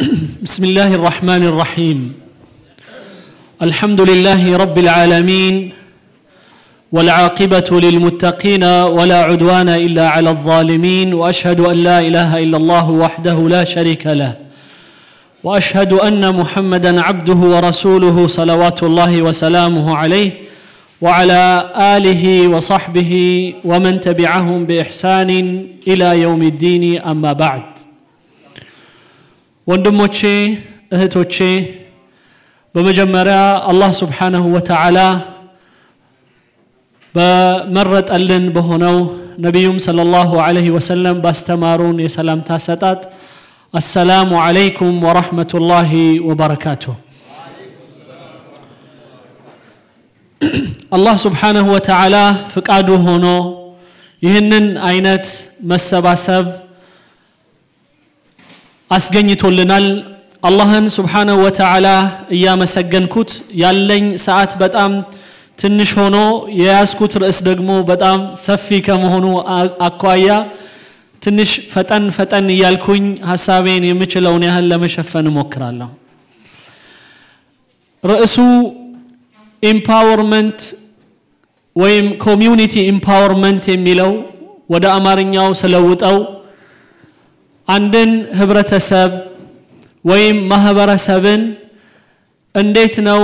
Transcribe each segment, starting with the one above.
بسم الله الرحمن الرحيم الحمد لله رب العالمين والعاقبة للمتقين ولا عدوان إلا على الظالمين وأشهد أن لا إله إلا الله وحده لا شريك له وأشهد أن محمدا عبده ورسوله صلوات الله وسلامه عليه وعلى آله وصحبه ومن تبعهم بإحسان إلى يوم الدين أما بعد ወንድሞቼ እህቶቼ በመጀመሪያ አላህ ስብሓንሁ ወተዓላ በመረጠልን በሆነው ነቢዩም صለ ላሁ ዐለይሂ ወሰለም ባስተማሩን የሰላምታ አሰጣጥ አሰላሙ ዓለይኩም ወረሕመቱላሂ ወበረካቱሁ አላህ ስብሓንሁ ወተዓላ ፍቃዱ ሆኖ ይህንን አይነት መሰባሰብ አስገኝቶልናል አላህን ስብሓነሁ ወተዓላ እያመሰገንኩት ያለኝ ሰዓት በጣም ትንሽ ሆኖ የያዝኩት ርዕስ ደግሞ በጣም ሰፊ ከመሆኑ አኳያ ትንሽ ፈጠን ፈጠን እያልኩኝ ሀሳቤን የምችለውን ያህል ለመሸፈን እሞክራለሁ ርዕሱ ኢምፓወርመንት ወይም ኮሚዩኒቲ ኢምፓወርመንት የሚለው ወደ አማርኛው ስለውጠው አንድን ህብረተሰብ ወይም ማህበረሰብን እንዴት ነው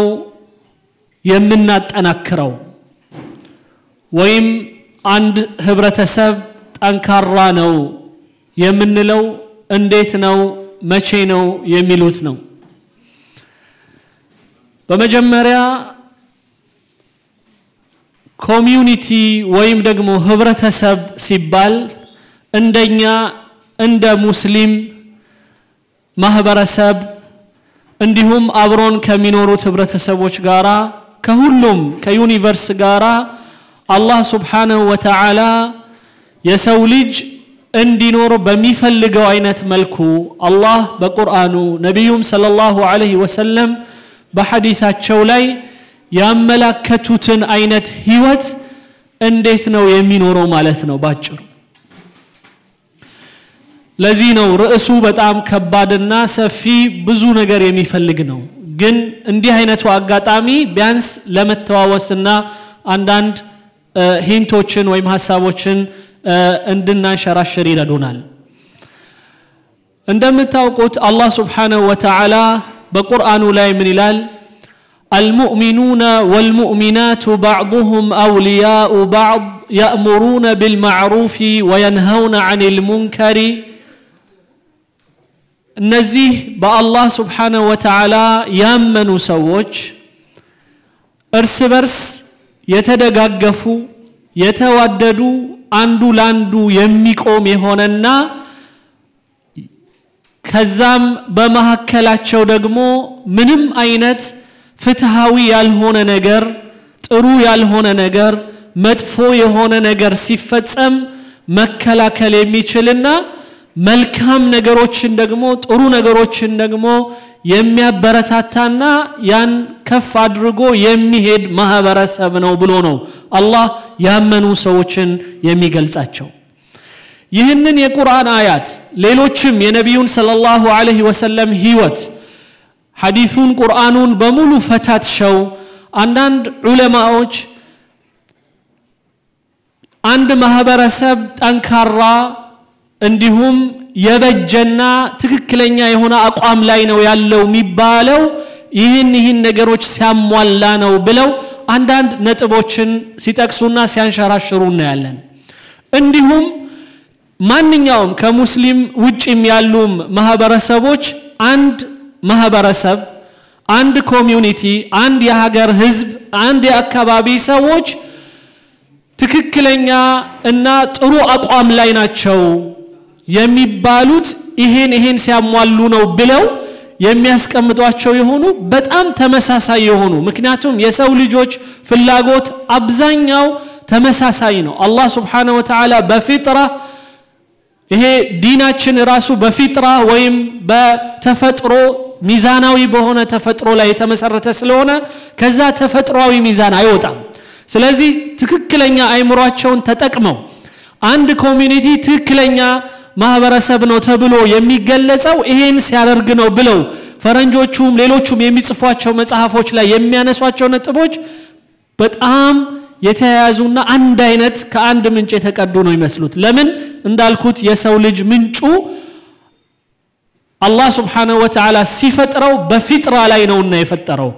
የምናጠናክረው ወይም አንድ ህብረተሰብ ጠንካራ ነው የምንለው እንዴት ነው መቼ ነው የሚሉት ነው በመጀመሪያ ኮሚዩኒቲ ወይም ደግሞ ህብረተሰብ ሲባል እንደኛ እንደ ሙስሊም ማህበረሰብ እንዲሁም አብሮን ከሚኖሩት ህብረተሰቦች ጋራ ከሁሉም ከዩኒቨርስ ጋራ አላህ ስብሓንሁ ወተዓላ የሰው ልጅ እንዲኖር በሚፈልገው አይነት መልኩ አላህ በቁርአኑ ነቢዩም صለ ላሁ ዐለይሂ ወሰለም በሐዲታቸው ላይ ያመላከቱትን አይነት ህይወት እንዴት ነው የሚኖረው ማለት ነው ባጭሩ ለዚህ ነው ርዕሱ በጣም ከባድና ሰፊ ብዙ ነገር የሚፈልግ ነው ግን እንዲህ አይነቱ አጋጣሚ ቢያንስ ለመተዋወስና አንዳንድ ሂንቶችን ወይም ሀሳቦችን እንድናንሸራሽር ይረዱናል እንደምታውቁት አላህ ስብሓንሁ ወተዓላ በቁርአኑ ላይ ምን ይላል المؤمنون والمؤمنات بعضهم أولياء بعض يأمرون بالمعروف وينهون عن المنكر እነዚህ በአላህ ስብሓንሁ ወተዓላ ያመኑ ሰዎች እርስ በርስ የተደጋገፉ የተዋደዱ አንዱ ላንዱ የሚቆም የሆነና ከዛም በመካከላቸው ደግሞ ምንም አይነት ፍትሃዊ ያልሆነ ነገር ጥሩ ያልሆነ ነገር መጥፎ የሆነ ነገር ሲፈጸም መከላከል የሚችልና መልካም ነገሮችን ደግሞ ጥሩ ነገሮችን ደግሞ የሚያበረታታና ያን ከፍ አድርጎ የሚሄድ ማህበረሰብ ነው ብሎ ነው አላህ ያመኑ ሰዎችን የሚገልጻቸው ይህንን የቁርአን አያት ሌሎችም የነቢዩን صለ ላሁ ዐለይሂ ወሰለም ህይወት ሐዲሱን ቁርአኑን በሙሉ ፈታትሸው አንዳንድ ዑለማዎች አንድ ማህበረሰብ ጠንካራ እንዲሁም የበጀና ትክክለኛ የሆነ አቋም ላይ ነው ያለው የሚባለው ይህን ይህን ነገሮች ሲያሟላ ነው ብለው አንዳንድ ነጥቦችን ሲጠቅሱና ሲያንሸራሽሩ እናያለን እንዲሁም ማንኛውም ከሙስሊም ውጭም ያሉም ማህበረሰቦች አንድ ማህበረሰብ አንድ ኮሚዩኒቲ አንድ የሀገር ህዝብ አንድ የአካባቢ ሰዎች ትክክለኛ እና ጥሩ አቋም ላይ ናቸው የሚባሉት ይሄን ይሄን ሲያሟሉ ነው ብለው የሚያስቀምጧቸው የሆኑ በጣም ተመሳሳይ የሆኑ ምክንያቱም የሰው ልጆች ፍላጎት አብዛኛው ተመሳሳይ ነው አላህ ስብሓንሁ ወተዓላ በፊጥራ ይሄ ዲናችን ራሱ በፊጥራ ወይም በተፈጥሮ ሚዛናዊ በሆነ ተፈጥሮ ላይ የተመሰረተ ስለሆነ ከዛ ተፈጥሯዊ ሚዛን አይወጣም ስለዚህ ትክክለኛ አይምሯቸውን ተጠቅመው አንድ ኮሚኒቲ ትክክለኛ ማህበረሰብ ነው ተብሎ የሚገለጸው ይሄን ሲያደርግ ነው ብለው ፈረንጆቹም ሌሎቹም የሚጽፏቸው መጽሐፎች ላይ የሚያነሷቸው ነጥቦች በጣም የተያያዙና አንድ አይነት ከአንድ ምንጭ የተቀዱ ነው ይመስሉት ለምን እንዳልኩት የሰው ልጅ ምንጩ አላህ ስብሓንሁ ወተዓላ ሲፈጥረው በፊጥራ ላይ ነውና የፈጠረው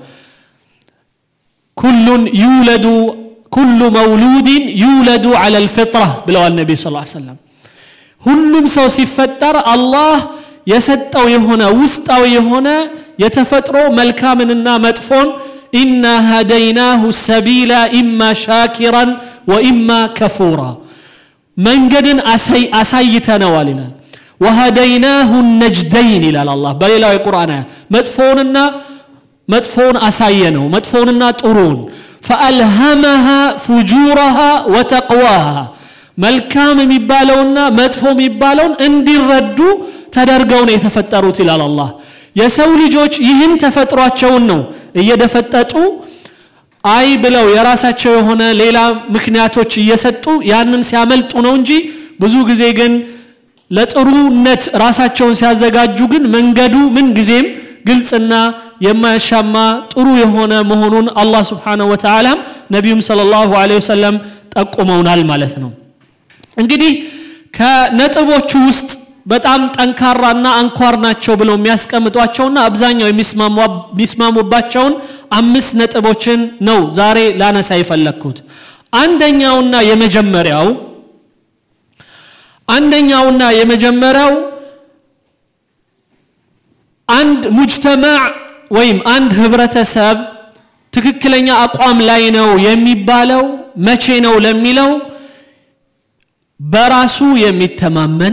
ኩሉን ዩለዱ ኩሉ መውሉድን ዩለዱ አለ ልፍጥራ ብለዋል ነቢ ስ ሰለም ሁሉም ሰው ሲፈጠር አላህ የሰጠው የሆነ ውስጣዊ የሆነ የተፈጥሮ መልካምንና መጥፎን ኢና ሀደይናሁ ሰቢላ ኢማ ሻኪራን ወኢማ ከፉራ መንገድን አሳይተነዋል ይላል ወሀደይናሁ ነጅደይን ይላል አላህ በሌላው የቁርአን አያት መጥፎውንና መጥፎውን አሳየ ነው መጥፎውንና ጥሩውን ፈአልሃመሃ ፉጁረሃ ወተቅዋሃ መልካም የሚባለውና መጥፎ የሚባለውን እንዲረዱ ተደርገው ነው የተፈጠሩት ይላል አላህ የሰው ልጆች ይህን ተፈጥሯቸውን ነው እየደፈጠጡ አይ ብለው የራሳቸው የሆነ ሌላ ምክንያቶች እየሰጡ ያንን ሲያመልጡ ነው እንጂ ብዙ ጊዜ ግን ለጥሩነት ራሳቸውን ሲያዘጋጁ ግን መንገዱ ምን ጊዜም ግልጽና የማያሻማ ጥሩ የሆነ መሆኑን አላህ ስብሓንሁ ወተዓላም ነቢዩም صለ ላሁ ወሰለም ጠቁመውናል ማለት ነው እንግዲህ ከነጥቦቹ ውስጥ በጣም ጠንካራና አንኳር ናቸው ብለው የሚያስቀምጧቸውና አብዛኛው የሚስማሙባቸውን አምስት ነጥቦችን ነው ዛሬ ላነሳ የፈለግኩት አንደኛውና የመጀመሪያው አንደኛውና የመጀመሪያው አንድ ሙጅተማዕ ወይም አንድ ህብረተሰብ ትክክለኛ አቋም ላይ ነው የሚባለው መቼ ነው ለሚለው በራሱ የሚተማመን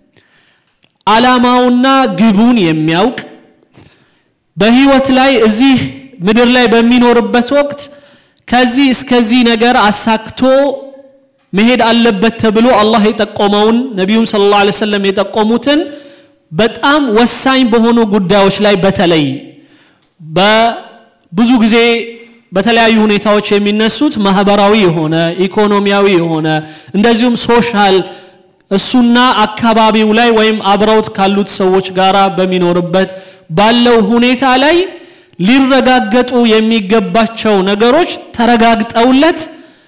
አላማውና ግቡን የሚያውቅ በህይወት ላይ እዚህ ምድር ላይ በሚኖርበት ወቅት ከዚህ እስከዚህ ነገር አሳክቶ መሄድ አለበት ተብሎ አላህ የጠቆመውን ነቢዩም ስለ ላ ሰለም የጠቆሙትን በጣም ወሳኝ በሆኑ ጉዳዮች ላይ በተለይ በብዙ ጊዜ በተለያዩ ሁኔታዎች የሚነሱት ማህበራዊ የሆነ ኢኮኖሚያዊ የሆነ እንደዚሁም ሶሻል እሱና አካባቢው ላይ ወይም አብረውት ካሉት ሰዎች ጋር በሚኖርበት ባለው ሁኔታ ላይ ሊረጋገጡ የሚገባቸው ነገሮች ተረጋግጠውለት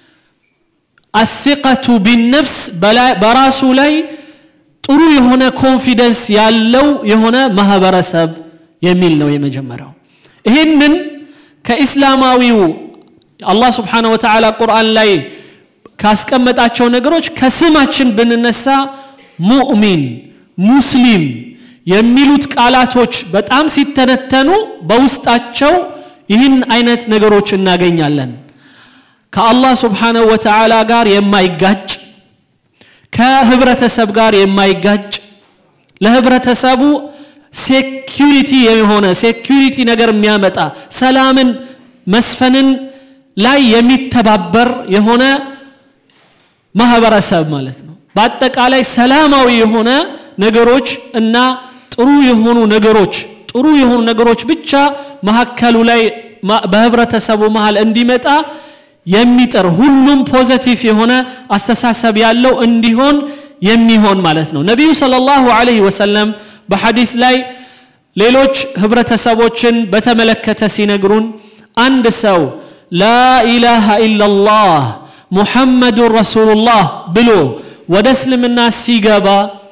አሲቀቱ ቢነፍስ በራሱ ላይ ጥሩ የሆነ ኮንፊደንስ ያለው የሆነ ማህበረሰብ የሚል ነው የመጀመሪያው ይህንን ከኢስላማዊው አላህ ስብሓን ወተዓላ ቁርአን ላይ ካስቀመጣቸው ነገሮች ከስማችን ብንነሳ ሙእሚን ሙስሊም የሚሉት ቃላቶች በጣም ሲተነተኑ በውስጣቸው ይህን አይነት ነገሮች እናገኛለን ከአላህ ስብሓንሁ ወተዓላ ጋር የማይጋጭ ከህብረተሰብ ጋር የማይጋጭ ለህብረተሰቡ ሴኪሪቲ የሆነ ሴኪሪቲ ነገር የሚያመጣ ሰላምን መስፈንን ላይ የሚተባበር የሆነ ማህበረሰብ ማለት ነው በአጠቃላይ ሰላማዊ የሆነ ነገሮች እና ጥሩ የሆኑ ነገሮች ጥሩ የሆኑ ነገሮች ብቻ መካከሉ ላይ በህብረተሰቡ መሃል እንዲመጣ የሚጥር ሁሉም ፖዘቲቭ የሆነ አስተሳሰብ ያለው እንዲሆን የሚሆን ማለት ነው ነቢዩ صلى الله عليه وسلم በሐዲስ ላይ ሌሎች ህብረተሰቦችን በተመለከተ ሲነግሩን አንድ ሰው ላኢላሃ ኢላላህ ሙሐመዱን ረሱሉላህ ብሎ ወደ እስልምና ሲገባ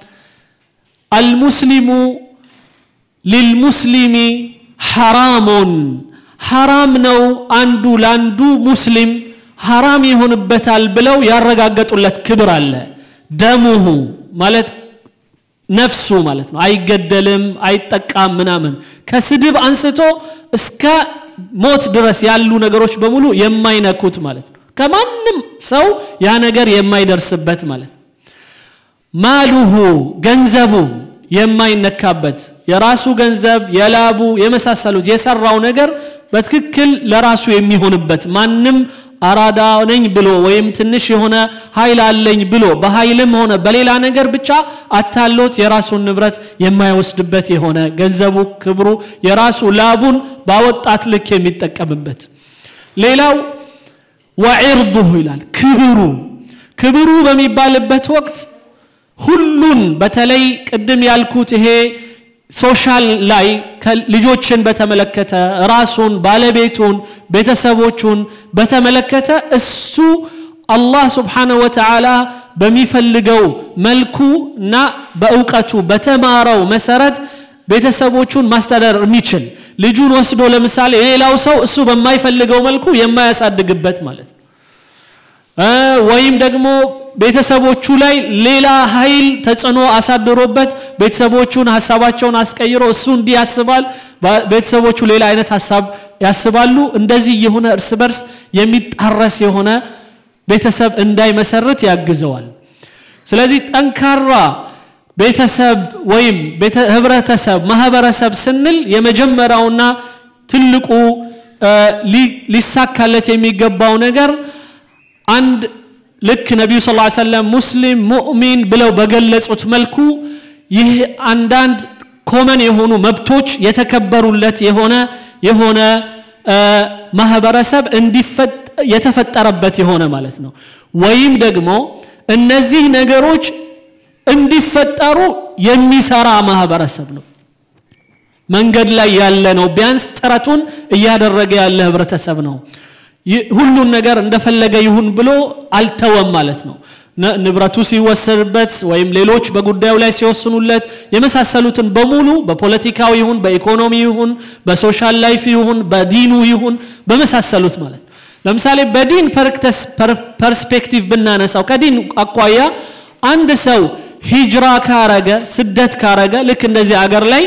አልሙስሊሙ ሊልሙስሊሚ ሐራሙን ሐራም ነው አንዱ ለአንዱ ሙስሊም ሐራም ይሆንበታል ብለው ያረጋገጡለት ክብር አለ ደሙሁ ማለት ነፍሱ ማለት ነው አይገደልም አይጠቃም ምናምን ከስድብ አንስቶ እስከ ሞት ድረስ ያሉ ነገሮች በሙሉ የማይነኩት ማለት ነው ከማንም ሰው ያ ነገር የማይደርስበት ማለት ነው ማሉሁ ገንዘቡ የማይነካበት የራሱ ገንዘብ የላቡ የመሳሰሉት የሰራው ነገር በትክክል ለራሱ የሚሆንበት ማንም አራዳ ነኝ ብሎ ወይም ትንሽ የሆነ ኃይል አለኝ ብሎ በኃይልም ሆነ በሌላ ነገር ብቻ አታሎት የራሱን ንብረት የማይወስድበት የሆነ ገንዘቡ ክብሩ የራሱ ላቡን ባወጣት ልክ የሚጠቀምበት ሌላው ወዒርዱሁ ይላል ክብሩ ክብሩ በሚባልበት ወቅት ሁሉን በተለይ ቅድም ያልኩት ይሄ ሶሻል ላይ ልጆችን በተመለከተ ራሱን ባለቤቱን ቤተሰቦቹን በተመለከተ እሱ አላህ ስብሓነሁ ወተዓላ በሚፈልገው መልኩ እና በእውቀቱ በተማረው መሰረት ቤተሰቦቹን ማስተዳደር የሚችል ልጁን ወስዶ ለምሳሌ የሌላው ሰው እሱ በማይፈልገው መልኩ የማያሳድግበት ማለት ነው ወይም ደግሞ ቤተሰቦቹ ላይ ሌላ ኃይል ተጽዕኖ አሳድሮበት ቤተሰቦቹን ሀሳባቸውን አስቀይሮ እሱ እንዲህ ያስባል ቤተሰቦቹ ሌላ አይነት ሀሳብ ያስባሉ እንደዚህ የሆነ እርስ በርስ የሚጣረስ የሆነ ቤተሰብ እንዳይመሰርት ያግዘዋል ስለዚህ ጠንካራ ቤተሰብ ወይም ህብረተሰብ ማህበረሰብ ስንል የመጀመሪያውና ትልቁ ሊሳካለት የሚገባው ነገር አንድ ልክ ነቢዩ ስ ሰለም ሙስሊም ሙእሚን ብለው በገለጹት መልኩ ይህ አንዳንድ ኮመን የሆኑ መብቶች የተከበሩለት የሆነ የሆነ ማህበረሰብ የተፈጠረበት የሆነ ማለት ነው ወይም ደግሞ እነዚህ ነገሮች እንዲፈጠሩ የሚሰራ ማህበረሰብ ነው መንገድ ላይ ያለ ነው ቢያንስ ጥረቱን እያደረገ ያለ ህብረተሰብ ነው ሁሉን ነገር እንደፈለገ ይሁን ብሎ አልተወም ማለት ነው ንብረቱ ሲወሰድበት ወይም ሌሎች በጉዳዩ ላይ ሲወስኑለት የመሳሰሉትን በሙሉ በፖለቲካው ይሁን በኢኮኖሚ ይሁን በሶሻል ላይፍ ይሁን በዲኑ ይሁን በመሳሰሉት ማለት ነው ለምሳሌ በዲን ፐርስፔክቲቭ ብናነሳው ከዲን አኳያ አንድ ሰው ሂጅራ ካረገ ስደት ካረገ ልክ እንደዚህ አገር ላይ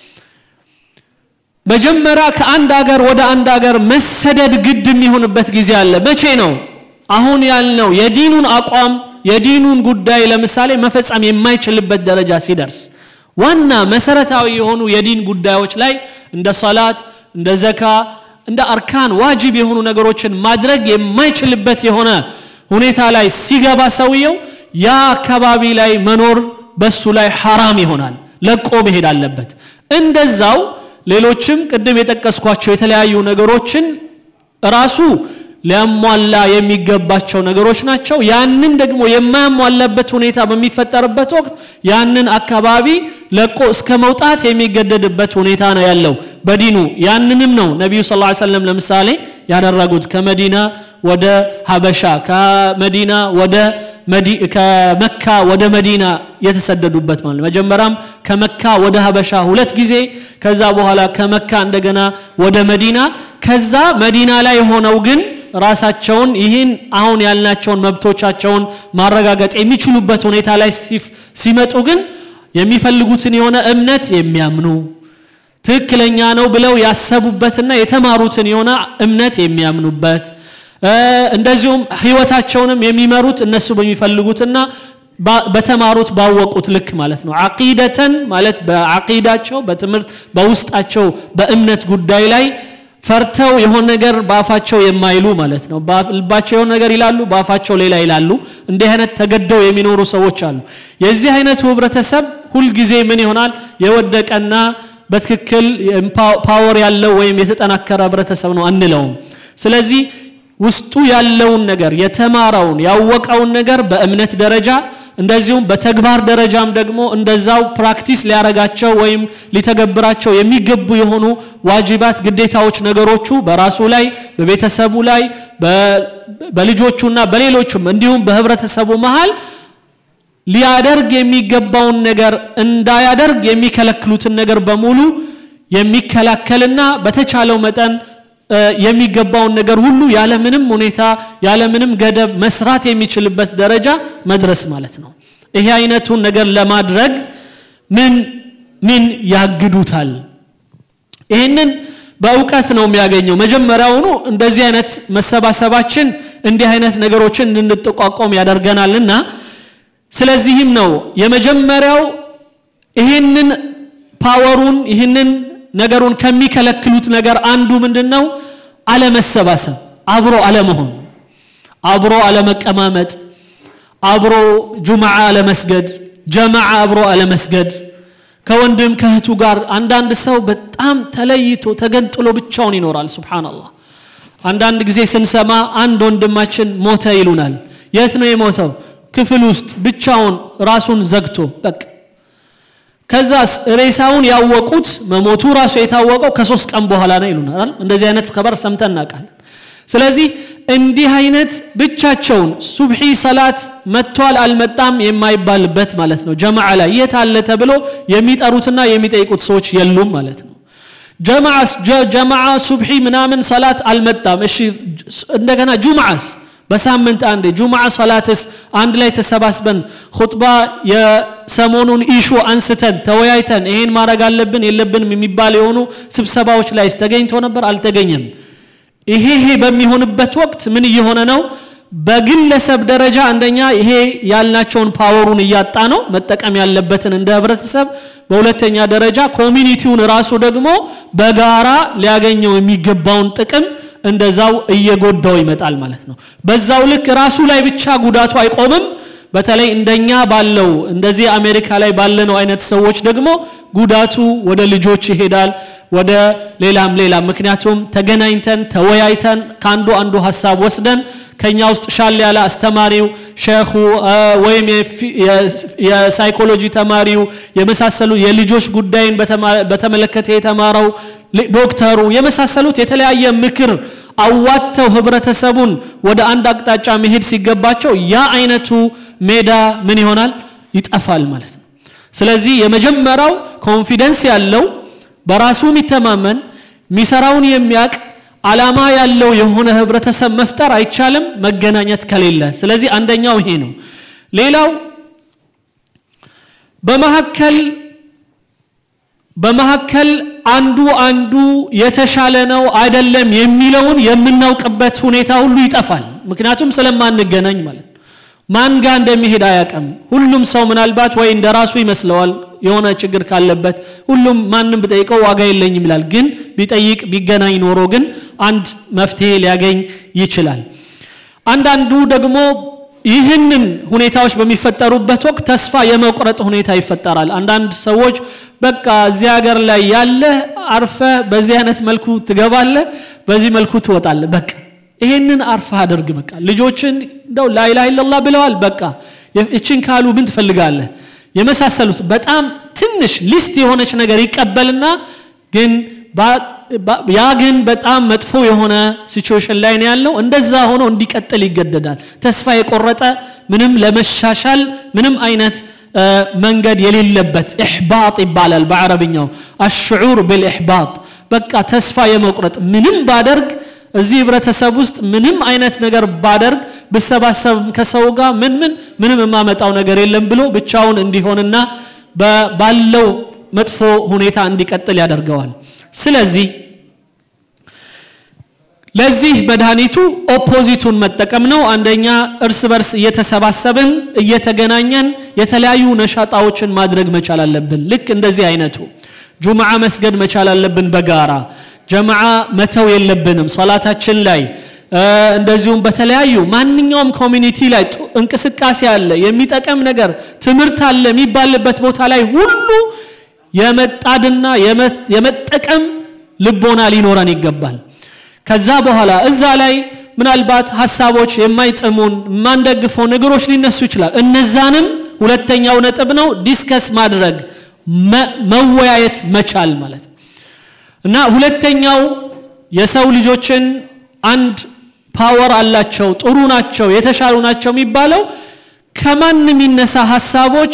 መጀመሪያ ከአንድ አገር ወደ አንድ አገር መሰደድ ግድ የሚሆንበት ጊዜ አለ መቼ ነው አሁን ያልነው የዲኑን አቋም የዲኑን ጉዳይ ለምሳሌ መፈጸም የማይችልበት ደረጃ ሲደርስ ዋና መሰረታዊ የሆኑ የዲን ጉዳዮች ላይ እንደ ሰላት እንደ ዘካ እንደ አርካን ዋጅብ የሆኑ ነገሮችን ማድረግ የማይችልበት የሆነ ሁኔታ ላይ ሲገባ ሰውየው ያ አካባቢ ላይ መኖር በሱ ላይ ሐራም ይሆናል ለቆ መሄድ አለበት እንደዛው ሌሎችም ቅድም የጠቀስኳቸው የተለያዩ ነገሮችን ራሱ ሊያሟላ የሚገባቸው ነገሮች ናቸው ያንን ደግሞ የማያሟላበት ሁኔታ በሚፈጠርበት ወቅት ያንን አካባቢ ለቆ እስከ መውጣት የሚገደድበት ሁኔታ ነው ያለው በዲኑ ያንንም ነው ነቢዩ ስ ሰለም ለምሳሌ ያደረጉት ከመዲና ወደ ሀበሻ ከመዲና ወደ ከመካ ወደ መዲና የተሰደዱበት ማለት መጀመሪያም ከመካ ወደ ሀበሻ ሁለት ጊዜ ከዛ በኋላ ከመካ እንደገና ወደ መዲና ከዛ መዲና ላይ ሆነው ግን ራሳቸውን ይህን አሁን ያልናቸውን መብቶቻቸውን ማረጋገጥ የሚችሉበት ሁኔታ ላይ ሲመጡ ግን የሚፈልጉትን የሆነ እምነት የሚያምኑ ትክክለኛ ነው ብለው ያሰቡበትና የተማሩትን የሆነ እምነት የሚያምኑበት እንደዚሁም ህይወታቸውንም የሚመሩት እነሱ በሚፈልጉትና በተማሩት ባወቁት ልክ ማለት ነው አቂደተን ማለት በአቂዳቸው በትምህርት በውስጣቸው በእምነት ጉዳይ ላይ ፈርተው የሆነ ነገር በአፋቸው የማይሉ ማለት ነው ልባቸው የሆነ ነገር ይላሉ በአፋቸው ሌላ ይላሉ እንዲህ አይነት ተገደው የሚኖሩ ሰዎች አሉ የዚህ አይነቱ ህብረተሰብ ሁልጊዜ ምን ይሆናል የወደቀና በትክክል ፓወር ያለው ወይም የተጠናከረ ህብረተሰብ ነው አንለውም ስለዚህ ውስጡ ያለውን ነገር የተማረውን ያወቀውን ነገር በእምነት ደረጃ እንደዚሁም በተግባር ደረጃም ደግሞ እንደዛው ፕራክቲስ ሊያረጋቸው ወይም ሊተገብራቸው የሚገቡ የሆኑ ዋጅባት ግዴታዎች ነገሮቹ በራሱ ላይ በቤተሰቡ ላይ በልጆቹና በሌሎቹም እንዲሁም በህብረተሰቡ መሃል ሊያደርግ የሚገባውን ነገር እንዳያደርግ የሚከለክሉትን ነገር በሙሉ የሚከላከልና በተቻለው መጠን የሚገባውን ነገር ሁሉ ያለምንም ሁኔታ ያለምንም ገደብ መስራት የሚችልበት ደረጃ መድረስ ማለት ነው ይሄ አይነቱን ነገር ለማድረግ ምን ምን ያግዱታል ይህንን በእውቀት ነው የሚያገኘው መጀመሪያውኑ እንደዚህ አይነት መሰባሰባችን እንዲህ አይነት ነገሮችን እንድንጠቋቋም ያደርገናልና ስለዚህም ነው የመጀመሪያው ይህንን ፓወሩን ይህንን ነገሩን ከሚከለክሉት ነገር አንዱ ምንድን ነው አለመሰባሰብ አብሮ አለመሆን አብሮ አለመቀማመጥ አብሮ ጁምዓ አለመስገድ ጀማዓ አብሮ አለመስገድ ከወንድም ከእህቱ ጋር አንዳንድ ሰው በጣም ተለይቶ ተገንጥሎ ብቻውን ይኖራል ስብሓንላህ አንዳንድ ጊዜ ስንሰማ አንድ ወንድማችን ሞተ ይሉናል የት ነው የሞተው ክፍል ውስጥ ብቻውን ራሱን ዘግቶ በቃ ከዛስ ሬሳውን ያወቁት መሞቱ ራሱ የታወቀው ከሶስት ቀን በኋላ ነው ይሉናል እንደዚህ አይነት ከበር ሰምተን እናውቃለን ስለዚህ እንዲህ አይነት ብቻቸውን ሱብሒ ሰላት መጥቷል አልመጣም የማይባልበት ማለት ነው ጀማዓ ላይ የት አለ ተብሎ የሚጠሩትና የሚጠይቁት ሰዎች የሉም ማለት ነው ጀማዓ ሱብሒ ምናምን ሰላት አልመጣም እሺ እንደገና ጁምዓስ በሳምንት አንዴ ጁምዓ ሰላትስ አንድ ላይ ተሰባስበን ሁጥባ የሰሞኑን ኢሹ አንስተን ተወያይተን ይሄን ማድረግ አለብን የለብንም የሚባል የሆኑ ስብሰባዎች ላይ ተገኝቶ ነበር አልተገኘም ይሄ ይሄ በሚሆንበት ወቅት ምን እየሆነ ነው በግለሰብ ደረጃ አንደኛ ይሄ ያልናቸውን ፓወሩን እያጣ ነው መጠቀም ያለበትን እንደ ህብረተሰብ በሁለተኛ ደረጃ ኮሚኒቲውን ራሱ ደግሞ በጋራ ሊያገኘው የሚገባውን ጥቅም እንደዛው እየጎዳው ይመጣል ማለት ነው በዛው ልክ ራሱ ላይ ብቻ ጉዳቱ አይቆምም በተለይ እንደኛ ባለው እንደዚህ አሜሪካ ላይ ባለነው አይነት ሰዎች ደግሞ ጉዳቱ ወደ ልጆች ይሄዳል ወደ ሌላም ሌላም ምክንያቱም ተገናኝተን ተወያይተን ከአንዱ አንዱ ሀሳብ ወስደን ከኛ ውስጥ ሻል ያለ አስተማሪው ሼኹ ወይም የሳይኮሎጂ ተማሪው የመሳሰሉ የልጆች ጉዳይን በተመለከተ የተማረው ዶክተሩ የመሳሰሉት የተለያየ ምክር አዋተው ህብረተሰቡን ወደ አንድ አቅጣጫ መሄድ ሲገባቸው ያ አይነቱ ሜዳ ምን ይሆናል ይጠፋል ማለት ነው ስለዚህ የመጀመሪያው ኮንፊደንስ ያለው በራሱ የሚተማመን የሚሰራውን የሚያቅ አላማ ያለው የሆነ ህብረተሰብ መፍጠር አይቻልም መገናኘት ከሌለ ስለዚህ አንደኛው ይሄ ነው ሌላው በመካከል በመካከል አንዱ አንዱ የተሻለ ነው አይደለም የሚለውን የምናውቅበት ሁኔታ ሁሉ ይጠፋል ምክንያቱም ስለማንገናኝ ማለት ነው ማን ጋር እንደሚሄድ አያቅም ሁሉም ሰው ምናልባት ወይ እንደ ራሱ ይመስለዋል የሆነ ችግር ካለበት ሁሉም ማንም ብጠይቀው ዋጋ የለኝም ይላል ግን ቢጠይቅ ቢገናኝ ኖሮ ግን አንድ መፍትሄ ሊያገኝ ይችላል አንዳንዱ ደግሞ ይህንን ሁኔታዎች በሚፈጠሩበት ወቅት ተስፋ የመቁረጥ ሁኔታ ይፈጠራል አንዳንድ ሰዎች በቃ እዚህ ሀገር ላይ ያለ አርፈ በዚህ አይነት መልኩ ትገባለ በዚህ መልኩ ትወጣለ በቃ ይሄንን አርፈ አድርግ በቃ ልጆችን እንደው ላይላ ኢላላህ ብለዋል በቃ እችን ካሉ ምን ትፈልጋለህ የመሳሰሉት በጣም ትንሽ ሊስት የሆነች ነገር ይቀበልና ግን ያ ግን በጣም መጥፎ የሆነ ሲቹዌሽን ላይ ነው ያለው እንደዛ ሆኖ እንዲቀጥል ይገደዳል ተስፋ የቆረጠ ምንም ለመሻሻል ምንም አይነት መንገድ የሌለበት ኢሕባጥ ይባላል በአረብኛው አሽዑር ብልኢሕባጥ በቃ ተስፋ የመቁረጥ ምንም ባደርግ እዚህ ህብረተሰብ ውስጥ ምንም አይነት ነገር ባደርግ ብሰባሰብ ከሰው ጋር ምን ምን ምንም የማመጣው ነገር የለም ብሎ ብቻውን እንዲሆንና ባለው መጥፎ ሁኔታ እንዲቀጥል ያደርገዋል ስለዚህ ለዚህ መድኃኒቱ ኦፖዚቱን መጠቀም ነው አንደኛ እርስ በርስ እየተሰባሰብን እየተገናኘን የተለያዩ ነሻጣዎችን ማድረግ መቻል አለብን ልክ እንደዚህ አይነቱ ጁምዓ መስገድ መቻል አለብን በጋራ ጀማዓ መተው የለብንም ሰላታችን ላይ እንደዚሁም በተለያዩ ማንኛውም ኮሚኒቲ ላይ እንቅስቃሴ አለ የሚጠቀም ነገር ትምህርት አለ የሚባልበት ቦታ ላይ ሁሉ የመጣድና የመጠቀም ልቦና ሊኖረን ይገባል ከዛ በኋላ እዛ ላይ ምናልባት ሀሳቦች የማይጥሙን የማንደግፈው ነገሮች ሊነሱ ይችላል እነዛንም ሁለተኛው ነጥብ ነው ዲስከስ ማድረግ መወያየት መቻል ማለት ነው እና ሁለተኛው የሰው ልጆችን አንድ ፓወር አላቸው ጥሩ ናቸው የተሻሉ ናቸው የሚባለው ከማን የሚነሳ ሀሳቦች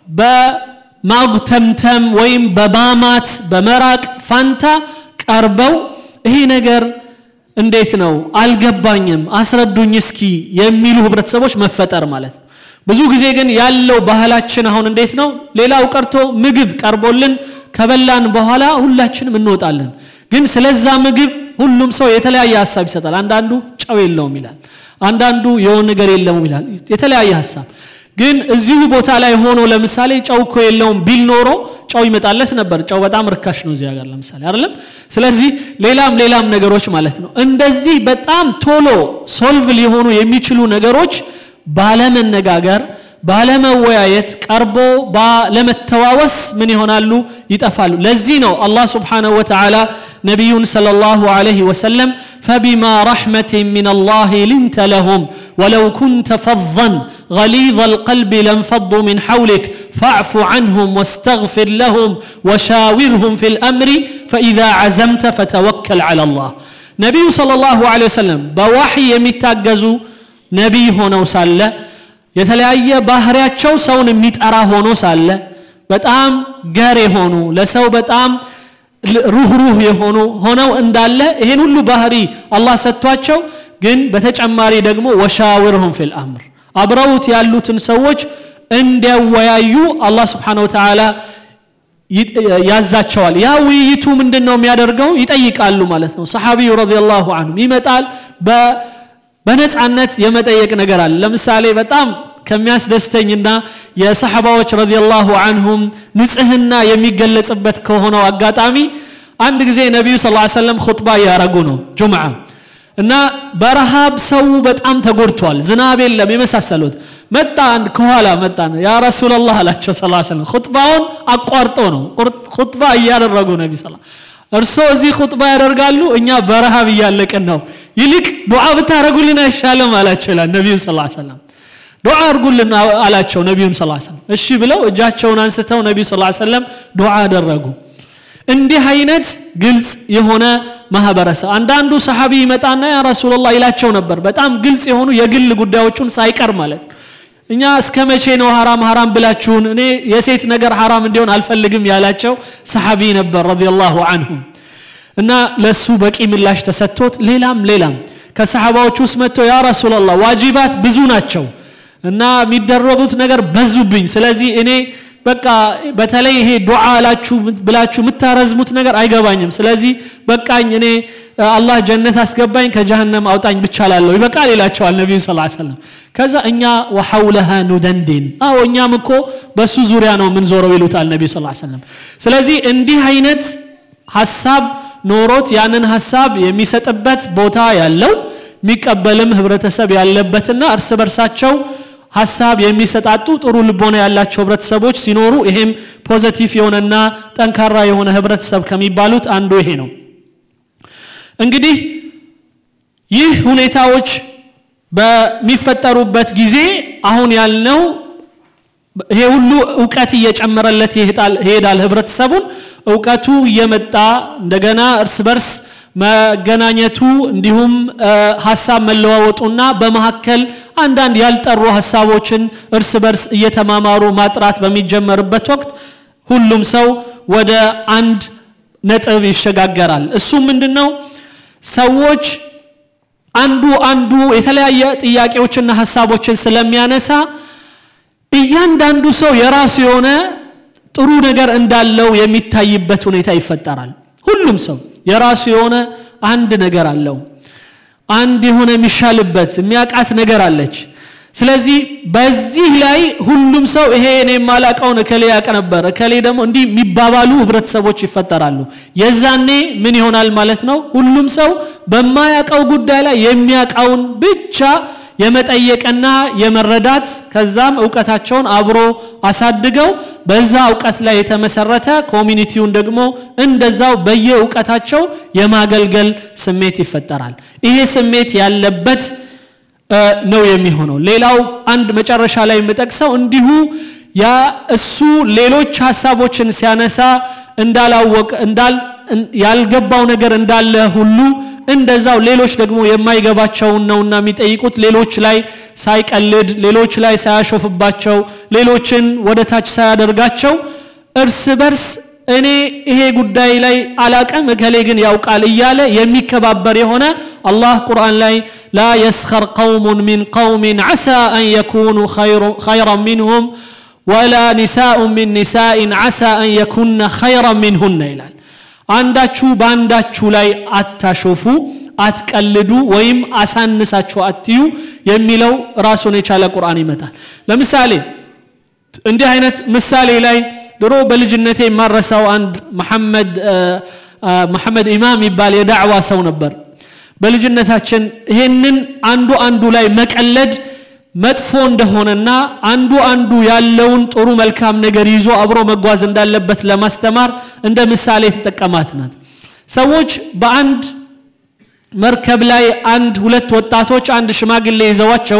በማጉተምተም ወይም በማማት በመራቅ ፋንታ ቀርበው ይሄ ነገር እንዴት ነው አልገባኝም አስረዱኝ እስኪ የሚሉ ህብረተሰቦች መፈጠር ማለት ነው ብዙ ጊዜ ግን ያለው ባህላችን አሁን እንዴት ነው ሌላው ቀርቶ ምግብ ቀርቦልን ከበላን በኋላ ሁላችንም እንወጣለን ግን ስለዛ ምግብ ሁሉም ሰው የተለያየ ሀሳብ ይሰጣል አንዳንዱ ጨው የለውም ይላል አንዳንዱ የሆን ነገር የለውም ይላል የተለያየ ሀሳብ ግን እዚሁ ቦታ ላይ ሆኖ ለምሳሌ ጨው እኮ የለውም ቢል ኖሮ ጨው ይመጣለት ነበር ጨው በጣም ርካሽ ነው እዚህ ሀገር ለምሳሌ አይደለም ስለዚህ ሌላም ሌላም ነገሮች ማለት ነው እንደዚህ በጣም ቶሎ ሶልቭ ሊሆኑ የሚችሉ ነገሮች ባለመነጋገር ባለመወያየት ቀርቦ ባለመተዋወስ ምን ይሆናሉ ይጠፋሉ ለዚህ ነው አላህ ስብሓንሁ ወተዓላ ነቢዩን صلى الله عليه وسلم فبما رحمة من الله لنت لهم ولو كنت فظا غليظ القلب لانفضوا من حولك فاعف عنهم واستغفر لهم وشاورهم في الأمر فإذا عزمت فتوكل على الله نبي صلى الله عليه وسلم بوحي يمتاجزوا نبي هنا سالة የተለያየ ባህሪያቸው ሰውን የሚጠራ ሆኖ ሳለ በጣም ገር የሆኑ ለሰው በጣም ሩህሩህ የሆኑ ሆነው እንዳለ ይሄን ሁሉ ባህሪ አላህ ሰጥቷቸው ግን በተጨማሪ ደግሞ ወሻውርሁም ፊል አምር አብረውት ያሉትን ሰዎች እንዲያወያዩ አላህ ስብሓን ወተዓላ ያዛቸዋል ያ ውይይቱ ምንድን ነው የሚያደርገው ይጠይቃሉ ማለት ነው ሰሓቢዩ ረዲየላሁ አንሁ ይመጣል በነፃነት የመጠየቅ ነገር አለ ለምሳሌ በጣም ከሚያስደስተኝና የሰሐባዎች ረዲየላሁ አንሁም ንጽህና የሚገለጽበት ከሆነው አጋጣሚ አንድ ጊዜ ነቢዩ ስ ሰለም ኹጥባ እያረጉ ነው ጁምዓ እና በረሃብ ሰው በጣም ተጎድቷል ዝናብ የለም የመሳሰሉት መጣ አንድ ከኋላ መጣ ያ ረሱላላህ አላቸው ስ ሰለም ኹጥባውን አቋርጦ ነው ኹጥባ እያደረጉ ነቢ ስ እርሶ እዚህ ኹጥባ ያደርጋሉ እኛ በረሃብ እያለቅን ነው ይልቅ ዱዓ ብታደረጉልን አይሻለም አላቸው ይላል ነቢዩ ስ ሰለም ዱዓ አድርጉልን አላቸው ነቢዩን ስ ሰለም እሺ ብለው እጃቸውን አንስተው ነቢዩ ስ ሰለም ዱዓ አደረጉ እንዲህ አይነት ግልጽ የሆነ ማህበረሰብ አንዳንዱ ሰሓቢ ይመጣና ያ ረሱላላህ ይላቸው ነበር በጣም ግልጽ የሆኑ የግል ጉዳዮቹን ሳይቀር ማለት እኛ እስከ መቼ ነው ሐራም ሐራም ብላችሁን እኔ የሴት ነገር ሐራም እንዲሆን አልፈልግም ያላቸው ሰሓቢ ነበር ረዲየላሁ አንሁም እና ለሱ በቂ ምላሽ ተሰጥቶት ሌላም ሌላም ከሰሓባዎች ውስጥ መጥቶ ያ ረሱላላህ ዋጅባት ብዙ ናቸው እና የሚደረጉት ነገር በዙብኝ ስለዚህ እኔ በቃ በተለይ ይሄ ዱዓ ላችሁ ብላችሁ የምታረዝሙት ነገር አይገባኝም ስለዚህ በቃኝ እኔ አላህ ጀነት አስገባኝ ከጀሃነም አውጣኝ ብቻ ላለሁ ይበቃል ይላቸዋል ነቢዩ ስ ሰለም ከዛ እኛ ወሐውለሃ ኑደንዲን አዎ እኛም እኮ በሱ ዙሪያ ነው የምንዞረው ይሉታል ነቢዩ ስ ሰለም ስለዚህ እንዲህ አይነት ሀሳብ ኖሮት ያንን ሀሳብ የሚሰጥበት ቦታ ያለው የሚቀበልም ህብረተሰብ ያለበትና እርስ በርሳቸው ሀሳብ የሚሰጣጡ ጥሩ ልቦና ያላቸው ህብረተሰቦች ሲኖሩ ይሄም ፖዘቲቭ የሆነና ጠንካራ የሆነ ህብረተሰብ ከሚባሉት አንዱ ይሄ ነው እንግዲህ ይህ ሁኔታዎች በሚፈጠሩበት ጊዜ አሁን ያልነው ይሄ ሁሉ እውቀት እየጨመረለት ይሄዳል ህብረተሰቡን እውቀቱ እየመጣ እንደገና እርስ በርስ መገናኘቱ እንዲሁም ሀሳብ መለዋወጡና በመካከል አንዳንድ ያልጠሩ ሀሳቦችን እርስ በርስ እየተማማሩ ማጥራት በሚጀመርበት ወቅት ሁሉም ሰው ወደ አንድ ነጥብ ይሸጋገራል እሱም ምንድን ነው ሰዎች አንዱ አንዱ የተለያየ ጥያቄዎችና ሀሳቦችን ስለሚያነሳ እያንዳንዱ ሰው የራሱ የሆነ ጥሩ ነገር እንዳለው የሚታይበት ሁኔታ ይፈጠራል ሁሉም ሰው የራሱ የሆነ አንድ ነገር አለው አንድ የሆነ የሚሻልበት የሚያቃት ነገር አለች ስለዚህ በዚህ ላይ ሁሉም ሰው ይሄ እኔ የማላቀውን እከሌ ያቀ ነበር እከሌ ደግሞ እንዲህ የሚባባሉ ህብረተሰቦች ይፈጠራሉ የዛኔ ምን ይሆናል ማለት ነው ሁሉም ሰው በማያቀው ጉዳይ ላይ የሚያቃውን ብቻ የመጠየቅና የመረዳት ከዛም እውቀታቸውን አብሮ አሳድገው በዛ እውቀት ላይ የተመሰረተ ኮሚኒቲውን ደግሞ እንደዛው በየእውቀታቸው የማገልገል ስሜት ይፈጠራል ይሄ ስሜት ያለበት ነው የሚሆነው ሌላው አንድ መጨረሻ ላይ የምጠቅሰው እንዲሁ ያ እሱ ሌሎች ሀሳቦችን ሲያነሳ እንዳላወቅ እንዳል ያልገባው ነገር እንዳለ ሁሉ እንደዛው ሌሎች ደግሞ የማይገባቸውን ነውና የሚጠይቁት ሌሎች ላይ ሳይቀልድ ሌሎች ላይ ሳያሾፍባቸው ሌሎችን ወደ ታች ሳያደርጋቸው እርስ በርስ እኔ ይሄ ጉዳይ ላይ አላቀም እከሌ ግን ያውቃል እያለ የሚከባበር የሆነ አላህ ቁርአን ላይ ላ የስኸር ቀውሙን ሚን ቀውሚን ዓሳ አን የኩኑ ኸይረን ሚንሁም ወላ ኒሳኡ ሚን ኒሳኢን ዓሳ አን የኩነ ኸይረን ሚንሁነ ይላል አንዳችሁ በአንዳችሁ ላይ አታሾፉ አትቀልዱ ወይም አሳንሳችሁ አትዩ የሚለው ራሱን የቻለ ቁርአን ይመጣል ለምሳሌ እንዲህ አይነት ምሳሌ ላይ ድሮ በልጅነቴ የማረሳው አንድ መሐመድ መሐመድ ኢማም ይባል የዳዕዋ ሰው ነበር በልጅነታችን ይሄንን አንዱ አንዱ ላይ መቀለድ መጥፎ እንደሆነና አንዱ አንዱ ያለውን ጥሩ መልካም ነገር ይዞ አብሮ መጓዝ እንዳለበት ለማስተማር እንደ ምሳሌ የተጠቀማት ናት ሰዎች በአንድ መርከብ ላይ አንድ ሁለት ወጣቶች አንድ ሽማግሌ ይዘዋቸው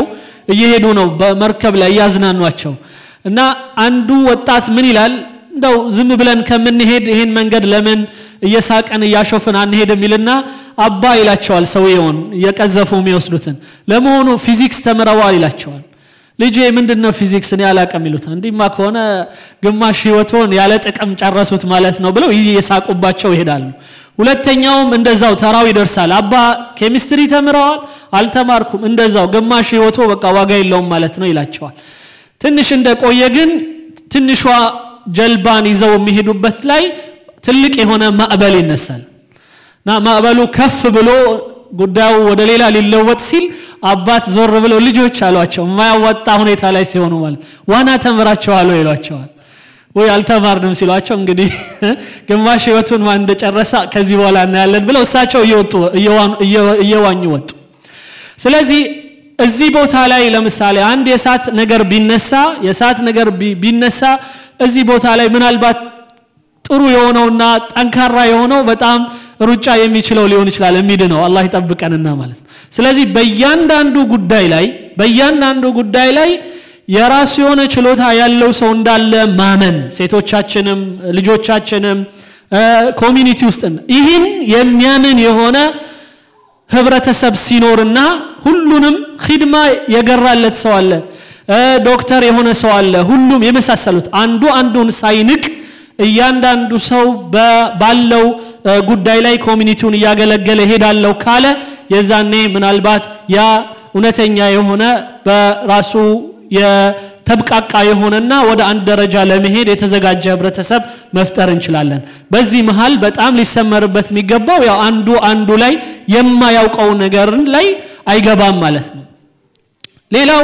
እየሄዱ ነው በመርከብ ላይ እያዝናኗቸው እና አንዱ ወጣት ምን ይላል እንደው ዝም ብለን ከምንሄድ ይሄን መንገድ ለምን እየሳቀን እያሾፍን አንሄድ የሚልና አባ ይላቸዋል ሰውየውን እየቀዘፉ የሚወስዱትን ለመሆኑ ፊዚክስ ተምረዋል ይላቸዋል ልጄ ምንድን ነው ፊዚክስ እኔ አላቅም ይሉታል እንዲማ ከሆነ ግማሽ ህይወቶን ያለ ጥቅም ጨረሱት ማለት ነው ብለው እየሳቁባቸው ይሄዳሉ ሁለተኛውም እንደዛው ተራው ይደርሳል አባ ኬሚስትሪ ተምረዋል አልተማርኩም እንደዛው ግማሽ ህይወቶ በቃ ዋጋ የለውም ማለት ነው ይላቸዋል ትንሽ እንደቆየ ግን ትንሿ ጀልባን ይዘው የሚሄዱበት ላይ ትልቅ የሆነ ማዕበል ይነሳል እና ማዕበሉ ከፍ ብሎ ጉዳዩ ወደ ሌላ ሊለወጥ ሲል አባት ዞር ብለው ልጆች አሏቸው የማያዋጣ ሁኔታ ላይ ሲሆኑ ማለት ዋና ተምራቸዋል ይሏቸዋል ወይ አልተማርንም ሲሏቸው እንግዲህ ግማሽ ህይወቱን ማን እንደጨረሰ ከዚህ በኋላ እናያለን ብለው እሳቸው እየወጡ እየዋኙ ወጡ ስለዚህ እዚህ ቦታ ላይ ለምሳሌ አንድ የእሳት ነገር ቢነሳ የእሳት ነገር ቢነሳ እዚህ ቦታ ላይ ምናልባት ጥሩ የሆነውና ጠንካራ የሆነው በጣም ሩጫ የሚችለው ሊሆን ይችላል የሚድነው አላህ ይጠብቀንና ማለት ነው ስለዚህ በእያንዳንዱ ጉዳይ ላይ በእያንዳንዱ ጉዳይ ላይ የራሱ የሆነ ችሎታ ያለው ሰው እንዳለ ማመን ሴቶቻችንም ልጆቻችንም ኮሚኒቲ ውስጥ ይህን የሚያምን የሆነ ህብረተሰብ ሲኖርና ሁሉንም ሂድማ የገራለት ሰው አለ ዶክተር የሆነ ሰው አለ ሁሉም የመሳሰሉት አንዱ አንዱን ሳይንቅ እያንዳንዱ ሰው ባለው ጉዳይ ላይ ኮሚኒቲውን እያገለገለ ሄዳለው ካለ የዛኔ ምናልባት ያ እውነተኛ የሆነ በራሱ የተብቃቃ የሆነና ወደ አንድ ደረጃ ለመሄድ የተዘጋጀ ህብረተሰብ መፍጠር እንችላለን በዚህ መሃል በጣም ሊሰመርበት የሚገባው ያው አንዱ አንዱ ላይ የማያውቀው ነገር ላይ አይገባም ማለት ነው ሌላው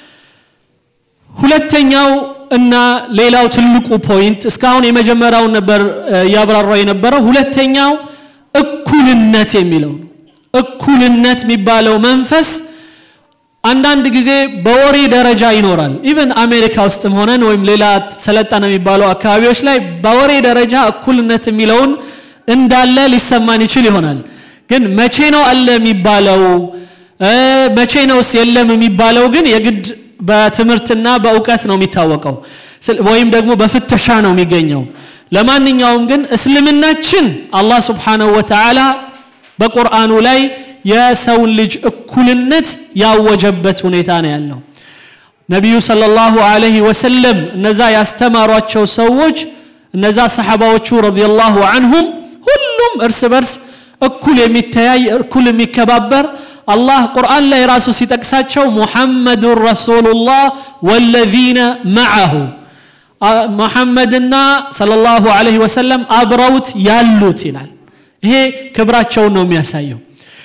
ሁለተኛው እና ሌላው ትልቁ ፖይንት እስካሁን የመጀመሪያውን ነበር እያብራራው የነበረው ሁለተኛው እኩልነት የሚለው ነው እኩልነት የሚባለው መንፈስ አንዳንድ ጊዜ በወሬ ደረጃ ይኖራል ኢቨን አሜሪካ ውስጥም ሆነን ወይም ሌላ ሰለጠነ የሚባለው አካባቢዎች ላይ በወሬ ደረጃ እኩልነት የሚለውን እንዳለ ሊሰማን ይችል ይሆናል ግን መቼ ነው አለ የሚባለው መቼ ነውስ የለም የሚባለው ግን የግድ በትምህርትና በእውቀት ነው የሚታወቀው ወይም ደግሞ በፍተሻ ነው የሚገኘው ለማንኛውም ግን እስልምናችን አላህ ስብሓንሁ ወተዓላ በቁርአኑ ላይ የሰውን ልጅ እኩልነት ያወጀበት ሁኔታ ነው ያለው ነቢዩ ሰለላሁ ዐለይሂ ወሰለም እነዛ ያስተማሯቸው ሰዎች እነዛ ሰሓባዎቹ ረዲየላሁ አንሁም ሁሉም እርስ በርስ እኩል የሚተያይ እኩል የሚከባበር አላህ ቁርአን ላይ ራሱ ሲጠቅሳቸው ሙሐመዱን ረሱሉላህ ወለዚነ መዓሁ ሙሐመድና ሰለላሁ ዐለይሂ ወሰለም አብረውት ያሉት ይላል ይሄ ክብራቸውን ነው የሚያሳየው